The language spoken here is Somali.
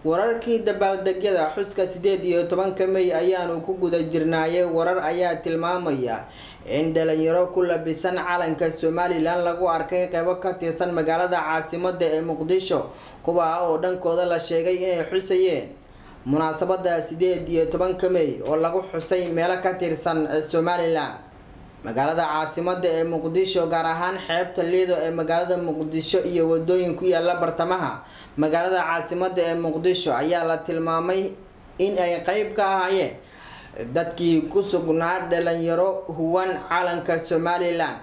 wararkii dabaaldegyada xuska sideed iyo tobanka mey ayaanu ku guda jirnaayay warar ayaa tilmaamaya in dhalinyaro ku labisan calanka somalilan lagu arkay qeybo ka tirsan magaalada caasimada ee muqdisho kuwa oo dhankooda la sheegay inay xusayeen munaasabada sideed iyo tobanka mey oo lagu xusay meelo ka tirsan somalilan magaalada caasimada ee muqdisho gaar ahaan xeebta liido ee magaalada muqdisho iyo wadooyin ku yaala bartamaha magaalada caasimada ee muqdisho ayaa la tilmaamay in ay qeyb ka ahaayeen dadkii ku sugnaa dhalinyaro huwan calanka somalilan